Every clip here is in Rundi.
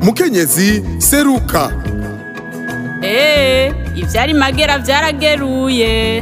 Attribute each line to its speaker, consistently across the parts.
Speaker 1: mukenyezi seruka
Speaker 2: eee ivyari magera vyarageruye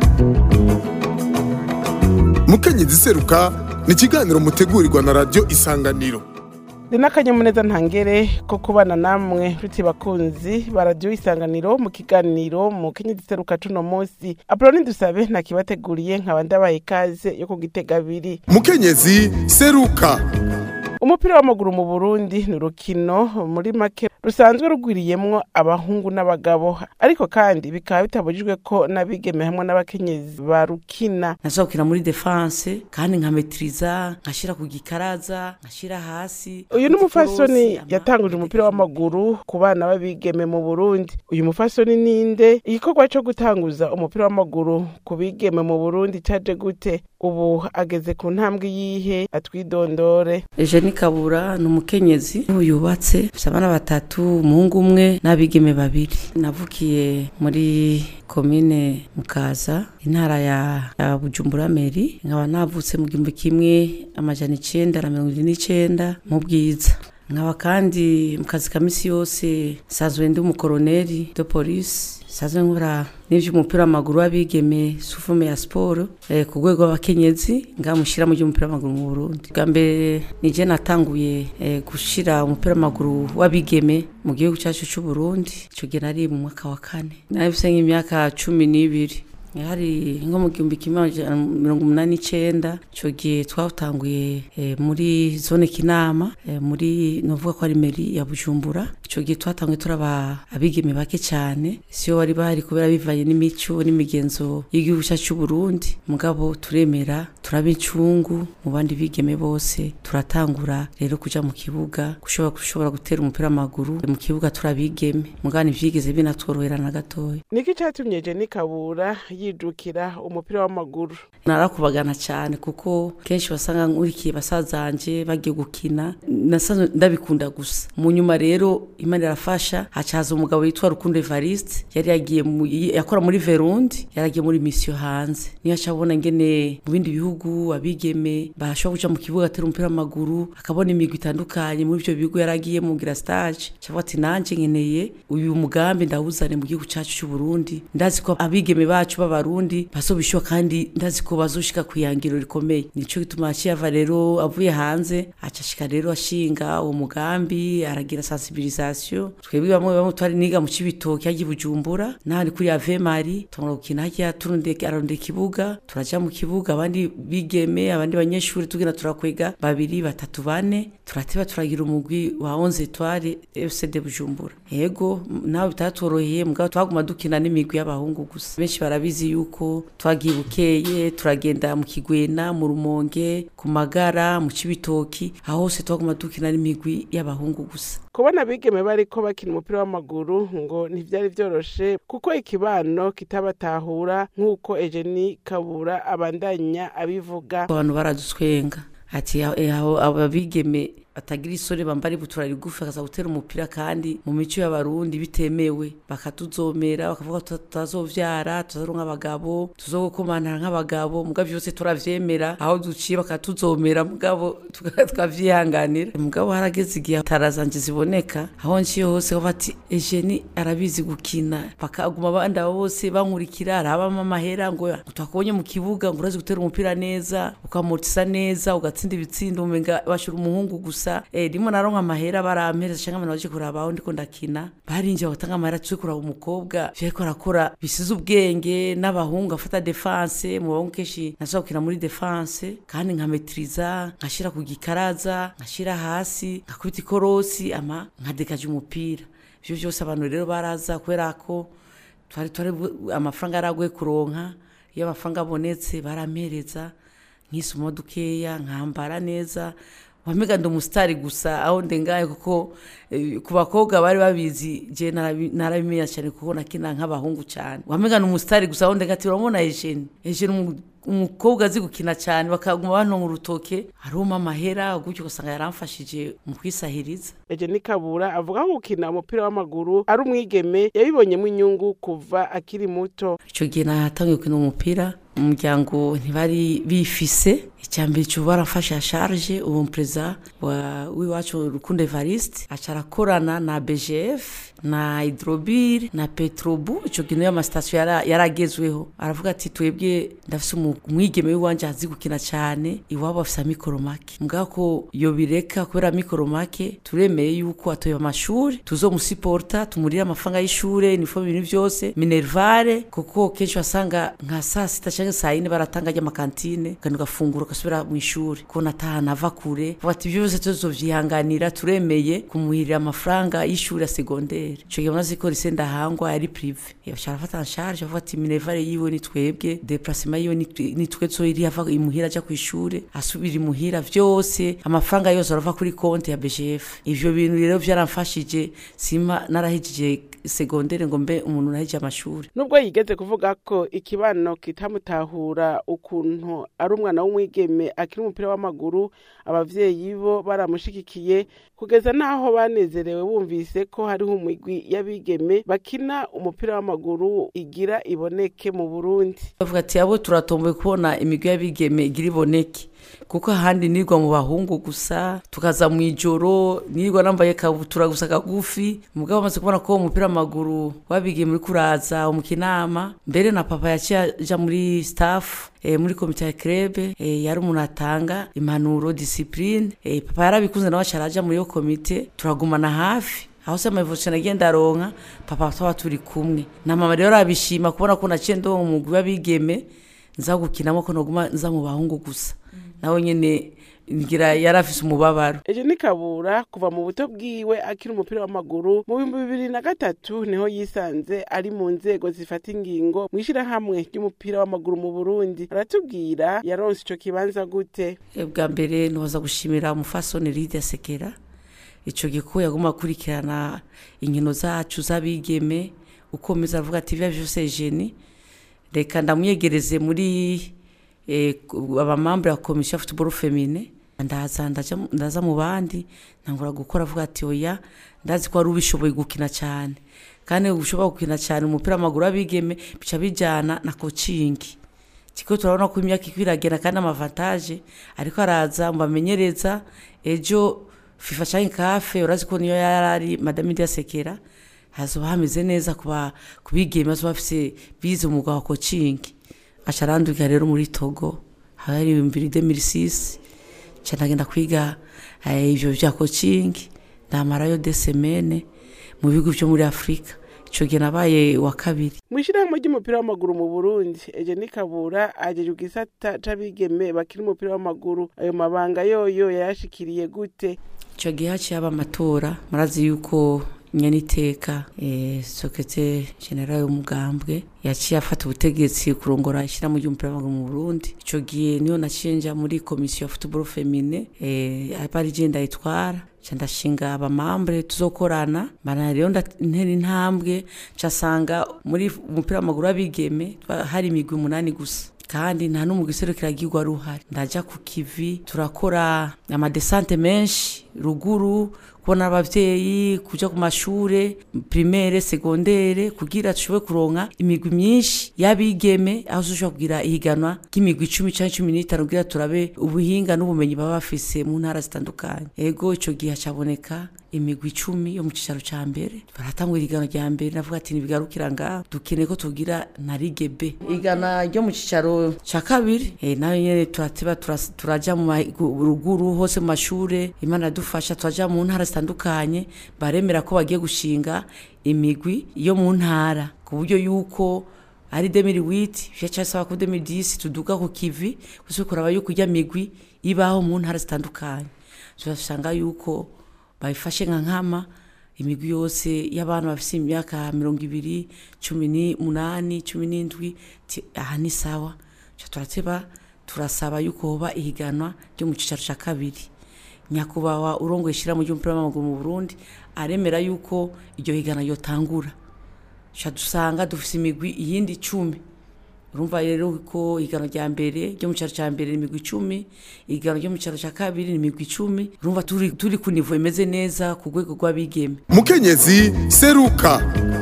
Speaker 1: mukenyezi seruka ni ikiganiro mutegurirwa na radiyo isanganiro
Speaker 3: ni n'akanyamuneza ntangere ko kubana namwe nshuti bakunzi ba radiyo isanganiro mu kiganiro mu kenyezi seruka cuno munsi apoloni dusabe ntakibateguriye nkaba ndabaye ikaze yo kugitega abiri
Speaker 1: mukenyezi seruka
Speaker 3: umupira w'amaguru mu burundi ni urukino muri make rusanzwe rugwiriyemwo abahungu n'abagabo ariko kandi bikaba bitabujijwe ko n'abigeme hamwe n'abakenyezi barukina
Speaker 4: nashobora gukina muri defense kandi nkametiriza nkashira ku gikaraza nkashira hasi
Speaker 3: uyu ni umufasoni
Speaker 4: Ikorosi, ama-
Speaker 3: yatanguje umupira w'amaguru ku bana b'abigeme mu burundi uyu mufasoni ninde igikorwa co gutanguza umupira w'amaguru ku bigeme mu burundi caje gute ubu ageze ku ntambwe yihe atwidondore
Speaker 4: Eugenie Kabura ni umukenyezi ubu yubatse afite abana batatu umuhungu umwe n'abigeme babiri navukiye muri komine Mukaza intara ya, ya Bujumbura Meri nkaba navutse mu gihumbi kimwe amajana icenda na mirongo ine n'icenda mu bwiza nkaba kandi mu kazi ka misi yose nsanzwe ndi umukoroneri de polisi nsanzwe nkora n'ivy'umupira w'amaguru w'abigeme sufume ya siporo eh, ku rwego rw'abakenyezi ngamushira mu ry'umupira w'amaguru mu Burundi bwa mbere nije natanguye eh, gushira umupira w'amaguru w'abigeme mu gihugu cyacu c'u Burundi ico gihe nari mu mwaka wa kane nabifise nk'imyaka cumi n'ibiri hari nko mu gihumbi kimwe amajana mirongo umunani n'icenda ico gihe twatanguye eh, muri zone kinama eh, muri novuga ko ari meri ya bujumbura ico gihe twatanguye turaba abigeme bake cane siyo bari bahari kubera bivanye n'imico n'imigenzo y'igihugu cyacu c'u Burundi mugabo turemera turaba incungu mu bandi bigeme bose turatangura rero kuja mu kibuga gushobora gushobora gutera umupira w'amaguru mu kibuga turabigeme mugabo ntivyigeze binatworohera na gatoya
Speaker 3: niki catumye jeni kabura yijukira umupira w'amaguru
Speaker 4: narakubagana cyane kuko kenshi wasanga nkurikiye basazanje bagiye gukina nasanzwe ndabikunda gusa mu nyuma rero imana irafasha haca haza umugabo yitwa rukundo evariste yari yagiye mu- yakora muri verundi yaragiye muri misiyo hanze niyo aca abona ngene mu bindi bihugu abigeme bashobora kuja mu kibuga atera umupira w'amaguru akabona imigwi itandukanye muri ivyo bihugu yaragiye mugira stage cavuga ati nanje nkeneye uyu mugambi ndawuzane mu gihugu cacu c'u Burundi ndazi ko abigeme bacu b'abarundi bazobishoka kandi ndazi ko bazoshika ku ihangiro rikomeye nico gituma yaciye ava rero avuye hanze aca ashika rero ashinga uwo mugambi aragira sensibilisation twebwe bamwe bamwe twari niga mu cibitoki hagiye bujumbura nahandi kuri ave mari tungura gukina harya turunde ararondera ikibuga turaja mu kibuga abandi bigeme abandi banyeshuri tugenda turakwega babiri batatu bane turateba turagira umugwi wa 11 etoile FC de Bujumbura yego m- nawe bitatworoheye mugabo twaguma dukina n'imigwi y'abahungu gusa benshi barabizi yuko twagiye bukeye turagenda mu kigwena mu rumonge ku magara mu cibitoki aho hose twaguma dukina n'imigwi y'abahungu gusa
Speaker 3: kubona abigeme bariko bakina umupira w'amaguru ngo ntivyari vyoroshe kuko ikibano kitabatahura nk'uko ejeni kabura abandanya abivuga
Speaker 4: abantu baradutwenga ati "Eh, aho ababigeme batagira isoni bambara ibutura rigufi akaza gutera umupira kandi mu mico y'abarundi bitemewe bakatuzomera bakavuga ko tuta- tutazovyara tuzaronka abagabo tuzogukomanara nk'abagabo mugabo vyose turavyemera aho duciye bakatuzomera mugabo tuka- tukavyihanganira mugabo harageze igihe tarazanje ziboneka aho nciye hose bavuga ati ejeni arabizi gukina bakaguma abandi abo bose bankurikira arabamo amahera ngo twakubonye mu kibuga ngo urazi gutera umupira neza ukamutisa neza ugatsinda ibitsindo umenga bashira umuhungu gusa eh, rimwe naronka amahera barampereza canke abantu baje kuraba aho ndiko ndakina barinjiye bagatanga amahera tuze kuraba umukobwa vyariko arakora bisize ubwenge n'abahungu afata defense mu bahungu kenshi nashobora gukina muri defense kandi nkametiriza nkashira ku gikaraza nkashira hasi nkakubita ikorosi ama nkadekaje umupira ivyo vyose abantu rero baraza kubera ko twari twari bu- amafaranga yaraguye kuronka iyo amafaranga abonetse barampereza nkisuma dukeya nkambara neza wamega ndi umusitari gusa aho ndengaye kuko eh, ku bakobwa bari babizi je narabi- narabimenya cyane kuko nakina nk'abahungu cyane wamega ni umusitari gusa aho ndenga ati urabona Eugene Eugene umu- umukobwa azi gukina cyane bakaguma banonga urutoke aruma amahera gutyo ugasanga yaramfashije mu kwisahiriza
Speaker 3: ejeni kabura avuga ko gukina umupira w'amaguru ari umwigeme yabibonyemo inyungu kuva akiri muto
Speaker 4: icyo gihe natangiye gukina umupira umuryango ntibari bifise icyambere cyo barafasha charge uwo perezida wa w'iwacu Rukundo Evariste aca arakorana na BGF na hydrobir na petrobu ico kintu y'amasitasiyo yara- yaragezweho aravuga ati twebwe ndafise umu- umwigeme w'iwanje azi gukina cane iwabo afise amikoro make mbwa ko yobireka kubera amikoro make turemeye yuko atoye amashuri tuzomusiporta tumurire amafaranga y'ishure nifomu ibintu byose minervare kuko kenshi wasanga nka saa sita canke saa yine baratanga ry'amakantine kandi ugafungura ugasubira mu ishuri kubona atahana ava kure avuga ati ibyo byose tuzovyihanganira turemeye kumuhirira amafaranga y'ishuri ya segondere ico gihe munazi ko rise ndahangwa yari prive yaca arafata en charge avuga ati minervare yiwe ni twebwe deplacement yiwe ni twe- ni twe zoiri ava imuhira aja kw'ishure asubira imuhira vyose amafaranga yose arava kuri konti ya BGF ivyo bintu rero vyaramfashije sima narahejeje segondere ngo mbe umuntu nahejeje amashuri
Speaker 3: nubwo yigeze kuvuga ko ikibano kitamutahura ukuntu ari umwana w'umwigeme akiri umupira w'amaguru abavyeyi bo baramushigikiye kugeza n'aho banezerewe bumvise ko hariho umigwi y'abigeme bakina umupira w'amaguru igira iboneke mu burundi
Speaker 4: bavuga ati abo turatomboye kubona imigwi y'abigeme igira iboneke kuko ahandi nirwa mu bahungu gusa tukaza mu ijoro nirwa nambaye kabutura gusa kagufi mugabo bamaze kubona ko uwo mupira w'amaguru wabigeme uri kuraza umukinama mbere na papa yaciye aja muri staff eh, muri komite ya krebe eh, yari umuntu atanga impanuro discipline eh, papa yarabikunze nawe aca araja muri iyo komite turagumana hafi aho se amavushana agenda aronka papa twaba turi kumwe na mama rero arabishima kubona ko naciye ndo mu mugwi w'abigeme nza gukinamo ko noguma nza mu bahungu gusa nawe nyene ngira yari afise umubabaro
Speaker 3: ejo ni kabura kuva mu buto bwiwe akiri umupira w'amaguru mu bihumbi bibiri na gatatu niho yisanze ari mu nzego zifata ingingo mu ishyirahamwe ry'umupira w'amaguru mu burundi aratubwira yaronse ico kibanza gute
Speaker 4: Eh, bwa mbere noza gushimira umufasoni Lydia Sekera ico giko yaguma akurikirana inkino zacu z'abigeme uko meza avuga ati bya vyose jeni reka ndamwiyegereze muri eh, ku- abamambure ya komisiyo ya football femine ndaza ndaja mu- ndaza mu bandi ntangura gukora avuga ati oya ndazi ko wari ubishoboye gukina cyane kandi ushobora gukina cyane umupira w'amaguru w'abigeme bica bijyana na kocingi kiko turabona ko imyaka iko iragenda kandi amavantaje ariko araza mubamenyereza ejo fifa canke kafe urazi ko niyo yarari madame Lydia Sekera hazoba hameze neza kuba kubigeme bazoba bafise bize umwuga wa coaching aca arandurika rero muri Togo hari ibihumbi bibiri 2006 ca ndagenda kwiga eh, ivyo vya coaching ndamarayo de semaine mu bihugu vyo muri Afrika ico gihe nabaye wa kabiri
Speaker 3: mu ishyirahamwe ry'umupira w'amaguru mu burundi ejo ni kabura ajeje igisata c'abigeme bakiri umupira w'amaguru ayo mabanga yoyo yayashikiriye gute
Speaker 4: icyo gihe haciye haba amatora murazi yuko nyaniteka eh, sokete general w'umugambwe yaciye afata ubutegetsi kurongora ishyirahamwe ry'umupira w'amaguru mu burundi icyo gihe niyo naciye nja muri komisiyo ya football femine eh, aba ari je ndayitwara ca ndashinga abamambure tuzokorana mbana rero nda- ntera intambwe casanga muri umupira w'amaguru w'abigeme twa- hari imigwi umunani gusa kandi nta n'umugwi serukiragirwa ruhari ndaja ku kivi turakora amadesante menshi ruguru kubona abavyeyi kuja ku mashure primaire segondere kugira tushobore kuronka imigwi myinshi y'abigeme aho tushobora kugira ihiganwa ry'imigwi icumi canke cumi n'itanu kugira turabe ubuhinga n'ubumenyi baba bafise mu ntara zitandukanye ego ico gihe hacaboneka imigwi icumi yo mu cicaro ca mbere baratangura igano rya mbere navuga ati ntibigarukira ngaho dukeneye ko tugira na ligue b igana ryo mu cicaro ca kabiri eh, nayo nyene turateba turas- turaja mu ma- gu- ruguru hose mu mashure imana yadufasha turaja mu ntara zitandukanye baremera ko bagiye gushinga imigwi yo mu ntara ku buryo yuko ari 2008 vyacasaba ko 2010 tuduga ku kivi gusa kuraba yuko ijya migwi ibaho mu ntara zitandukanye turasanga yuko babifashe nka nkama imigwi yose y'abantu bafise imyaka mirongo ibiri cumi n'umunani cumi n'indwi ti- aha ni sawa Ca turateba turasaba yuko hoba ihiganwa ryo mu cicaro ca kabiri nyakubahwa urongoye ishirahamwe ry'umupira w'amaguru mu burundi aremera yuko iryo higanwa yotangura ca dusanga dufise imigwi iyindi icumi urumva rero ko igano rya mbere ryo mu cyaro cya mbere ni imigwi icumi igano ryo mu cyaro cya kabiri ni imigwi icumi urumva turi, turi ku nivo imeze neza ku rwego rw'abigeme
Speaker 1: mukenyezi seruka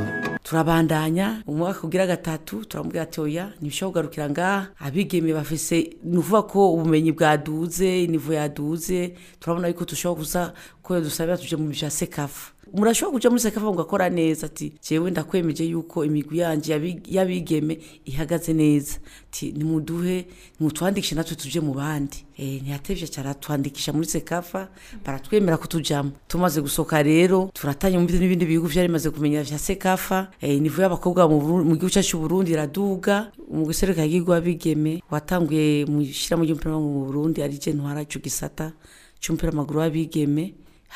Speaker 4: turabandanya umwaka ugira gatatu turamubwira ati oya ntibishobora kugarukira ngaha abigeme bafise ni ukuvuga ko ubumenyi bwaduze inivo yaduze turabona yuko dushobora kuza ko dusabira tuje mu vya sekafa murashobora kuja muri sekafa mugakora neza ati jewe ndakwemeje yuko imigwi yanje yabi- y'abigeme ihagaze neza ti nimuduhe nimutwandikishe natwe tuje mu bandi eh ntiyatevye cyane atwandikisha muri sekafa baratwemera ko tujamo tumaze gusoka rero turatanya mu bindi n'ibindi bihugu vyari bimaze kumenya vya sekafa eh nivo y'abakobwa mu Burundi- mu gihugu cyacu Burundi iraduga mu gisereka y'igihugu w'abigeme watanguye mu shiramu ry'umupira w'amaguru mu Burundi ari je ntwara ico gisata c'umupira w'amaguru w'abigeme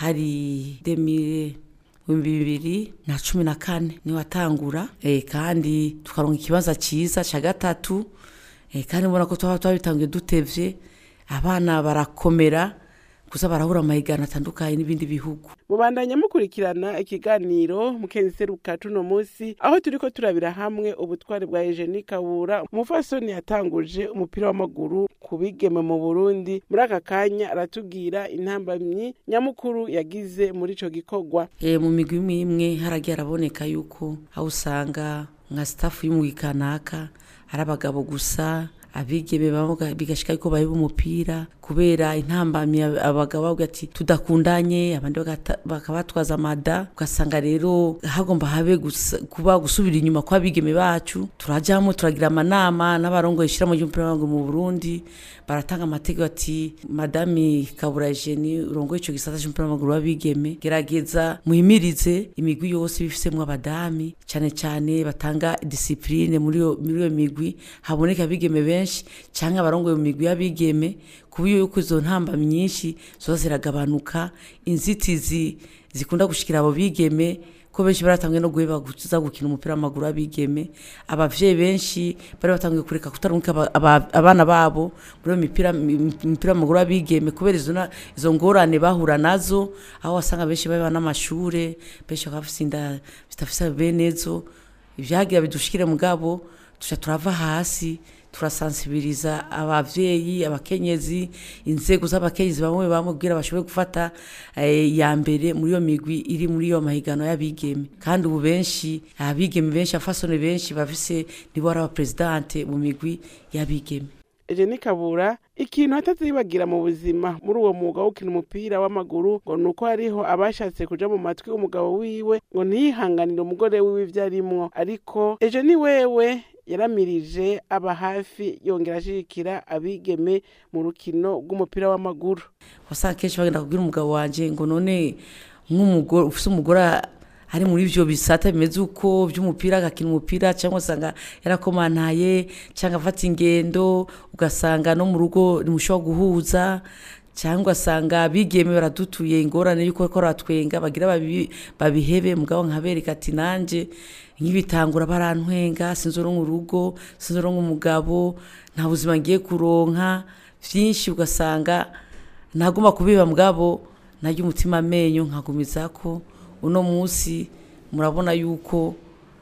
Speaker 4: hari demire ibihumbi bibiri na cumi na kane niwe watangura eh, kandi tukaronka ikibanza cyiza cya gatatu eh, kandi ubona ko twaba twabitangiye dutevye abana barakomera gusa barahura amahiganwa atandukanye n'ibindi bihugu
Speaker 3: mubandanya mukurikirana ikiganiro mukenseruka tuno munsi aho turiko turabira hamwe ubutwari bwa Eugenie Kabura umufasoni yatanguje umupira w'amaguru ku bigeme mu Burundi muri aka kanya aratubwira intambamyi nyamukuru yagize muri ico gikorwa
Speaker 4: e, mu migwi imwe imwe haragiye araboneka yuko aho usanga nka staff y'umugwi kanaka ari abagabo gusa abigeme bavuga bigashika yuko bayiba umupira kubera intambamyi ab- abagabo bavuga ati tudakundanye abandi bagata- bakabatwaza amada ugasanga rero hagomba habe gusa- kuba gusubira inyuma kw'abigeme bacu turajamo turagira amanama n'abarongoye ishirahamwe ry'umupira w'amaguru mu Burundi baratanga amategeko ati madami Kabura Eugenie urongoye ico gisata c'umupira w'amaguru w'abigeme gerageza muhimirize imigwi yose bifisemwo abadami cane cane batanga discipline muri iyo muri iyo migwi haboneka abigeme benshi canke abarongoye mu migwi y'abigeme kuburyo yuko izo ntamba nyinshi zoza ziragabanuka inzitizi zikunda gushikira abo bigeme ko benshi baratanguye no guheba kuza gukina umupira w'amaguru w'abigeme abavyeyi benshi bari batanguye kureka kutarungika aba- aba- abana babo muri iyo mipira mi- imipira w'amaguru w'abigeme kubera izo na- izo ngorane bahura nazo aho wasanga benshi baba n'amashure benshi bakaba bafise inda zitafise benezo ivyagira bidushikire mugabo tuca turava hasi turasansibiriza abavyeyi abakenyezi inzego z'abakenyezi bamwe bamwe kugira bashobore gufata eh, ya mbere muri iyo migwi iri muri iyo mahiganwa y'abigeme kandi ubu benshi abigeme benshi afasone benshi bafise nibo ari abapresidante mu migwi y'abigeme
Speaker 3: Eugenie Kabura ikintu atazibagira mu buzima muri uwo mwuga wo gukina umupira w'amaguru ngo nuko hariho abashatse kuja mu matwi umugabo wiwe ngo ntiyihanganire umugore wiwe ivyo arimwo ariko Eugenie wewe yaramirije aba hafi yongera ashigikira abigeme mu rukino rw'umupira w'amaguru
Speaker 4: wasanga kenshi bagenda kubwira umugabo wanje ngo none nk'umugore ufise umugore ari muri ivyo bisata bimeze uko vy'umupira agakina umupira cyangwa usanga yarakomantaye cyangwa afata ingendo ugasanga no mu rugo ntimushobora guhuza cyangwa ugasanga bigeme baradutuye ingorane yuko ko ratwenga bagira babi- babihebe mugabo nkabereka ati nanje nk'ibitangura barantwenga sinzoronka urugo sinzoronka umugabo nta buzima ngiye kuronka vyinshi ugasanga ntagomba kubiba mugabo naryo umutima amenyo nkagumizako uno munsi murabona yuko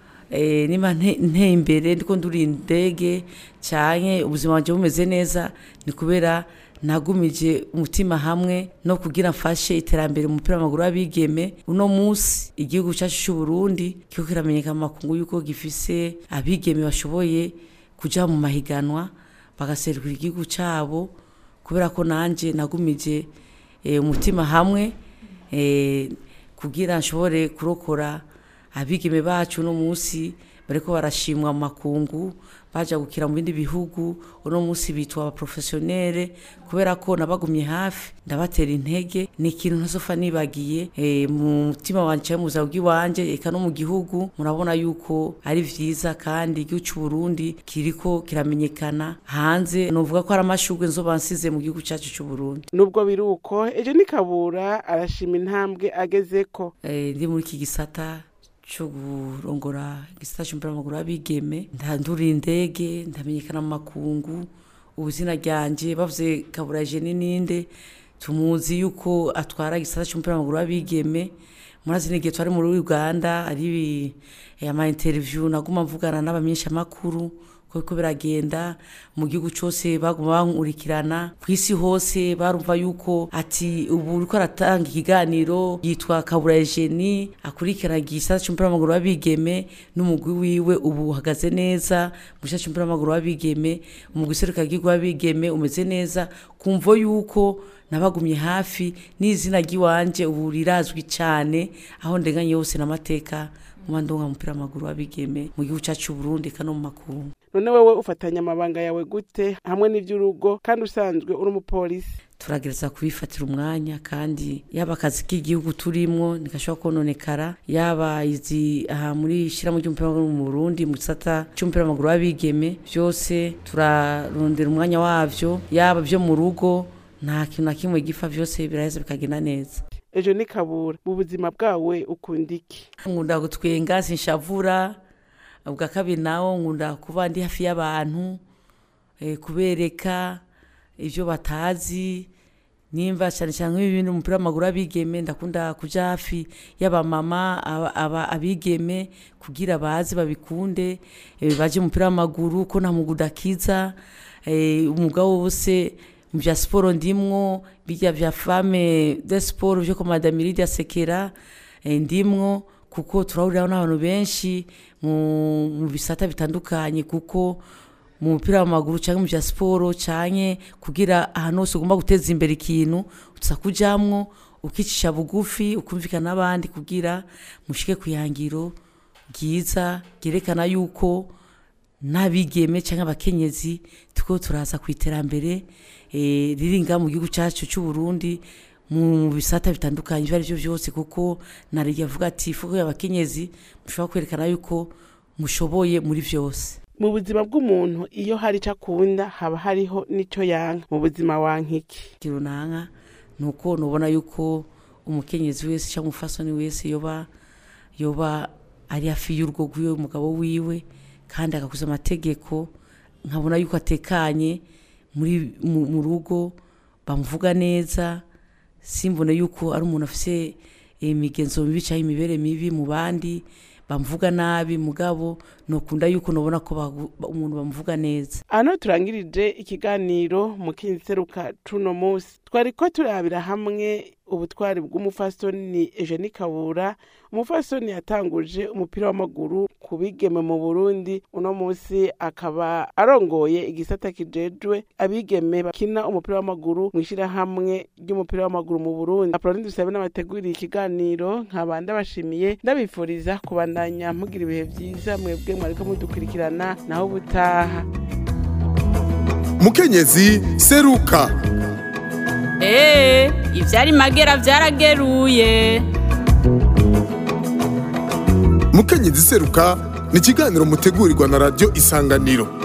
Speaker 4: eh, niba nte- nteye imbere ndiko nduri indege canke ubuzima bwanje bumeze neza ni kubera nagumije umutima hamwe no kugira mfashe iterambere mu mupira w'amaguru w'abigeme uno munsi igihugu cyacu cy'u Burundi kiko kiramenyekana mu makungu yuko gifise abigeme bashoboye kuja mu mahiganwa bagaserukira igihugu cabo kubera ko nanje nagumije eh, umutima hamwe eh, kugira nshobore kurokora abigeme bacu uno munsi bariko barashimwa mu makungu baja gukira mu bindi bihugu uno munsi bitwa abaprofesiyonere kubera ko nabagumye hafi ndabatera intege ni ikintu ntazofa nibagiye e, mu mutima wanje canke mu buzima bw'iwanje eka no mu gihugu murabona yuko ari vyiza kandi igihugu c'u Burundi kiriko kiramenyekana hanze novuga ko ari amashurwe nzoba nsize mu gihugu cacu c'u Burundi
Speaker 3: nubwo biri uko Eugenie Kabura arashima intambwe agezeko
Speaker 4: eh, ndi muri iki gisata cyo kurongora igisata cy'umupira w'amaguru w'abigeme ndandura indege ndamenyekana mu makungu ubuzina ryanje bavuze kabura jeni ninde tumuzi yuko atwara igisata cy'umupira w'amaguru w'abigeme murazi n'igihe twari muri uganda ari eh, ama interview naguma mvugana n'abamenyeshamakuru kuko biragenda mu gihugu cyose baguma bankurikirana ku isi hose barumva yuko ati ubu uriko aratanga ikiganiro yitwa kabura ejeni akurikirana igisata cy'umupira w'amaguru w'abigeme n'umugwi wiwe ubu uhagaze neza mu gisata cy'umupira w'amaguru w'abigeme umugwi serukiragihugu w'abigeme umeze neza kumvo yuko nabagumye hafi n'izina ry'iwanje ubu rirazwi cyane aho ndenganye hose n'amateka mu bandonga umupira w'amaguru w'abigeme mu gihugu cyacu cy'u Burundi kandi no mu makungu
Speaker 3: none wewe ufatanya amabanga yawe gute hamwe n'iby'urugo kandi usanzwe uri umupolisi
Speaker 4: turagereza kubifatira umwanya kandi yaba akazi k'igihugu turimwo ntigashobora kononekara yaba izi aha muri ishyirahamwe ry'umupira w'amaguru mu Burundi mu gisata cy'umupira w'amaguru w'abigeme byose turarondera umwanya wavyo yaba byo mu rugo nta kintu na kimwe gipfa byose biraheza bikagenda neza
Speaker 3: ejo ni kabura mu buzima bwawe ukunda iki
Speaker 4: nkunda gutwenga sinshavura ubwa kabiri nawo nkunda kuba ndi hafi y'abantu eh, kubereka ibyo batazi nimba cyane cyane nk'ibi bintu umupira w'amaguru abigeme ndakunda kuja hafi y'abamama aba- aba- abigeme kugira baze babikunde eh, baje mu mupira w'amaguru ko nta mwuga udakiza eh, umwuga wose mu bya siporo ndimwo bijya bya fame de siporo byo komada miridi sekera eh, ndimwo kuko turahuriraho n'abantu benshi mu mu bisata bitandukanye kuko mu mupira w'amaguru cyangwa mu bya siporo cyane kugira ahantu hose ugomba guteza imbere ikintu uza kujamwo ukicisha bugufi ukumvikana n'abandi kugira mushike ku ihangiro ryiza ryerekana yuko n'abigeme cyangwa abakenyezi tuko turaza ku iterambere eh, riri ngaha mu gihugu cyacu cy'u Burundi mu bisata bitandukanye ibyo ari byo byose kuko nariye avuga ati fuko abakenyezi mushobora kwerekana yuko mushoboye muri byose
Speaker 3: mu buzima bw'umuntu iyo hari icyo akunda haba hariho n'icyo yanka mu buzima wankiki
Speaker 4: runaka ni uko nubona yuko umukenyezi wese cyangwa umufasoni wese yoba yoba ari hafi y'urugo rw'iwe umugabo wiwe kandi agakuza amategeko nkabona yuko atekanye muri mu, mu rugo bamuvuga neza simbone yuko ari umuntu afite imigenzo mibi cyangwa imibere mibi mu bandi bamuvuga nabi mugabo nokunda yuko nubona ko bagu- umuntu bamuvuga neza
Speaker 3: hano turangirije ikiganiro mu kinseruka cuno munsi twari ko turabira hamwe ubutwari bw'umufasoni Eugenie Kabura umufasoni yatanguje umupira w'amaguru ku bigeme mu Burundi uno munsi akaba arongoye igisata kijejwe abigeme bakina umupira w'amaguru mu ishyirahamwe ry'umupira w'amaguru mu Burundi Apolline Dusabe n'abateguriye ikiganiro nkaba ndabashimiye ndabifuriza kubandanya mugira ibihe byiza mwebwe mwariko mudukurikirana naho ubutaha
Speaker 1: mukenyezi seruka
Speaker 2: Ee, ivyari magera vyarageruye.
Speaker 1: mukenyezi seruka ni ikiganiro mutegurirwa na radiyo isanganiro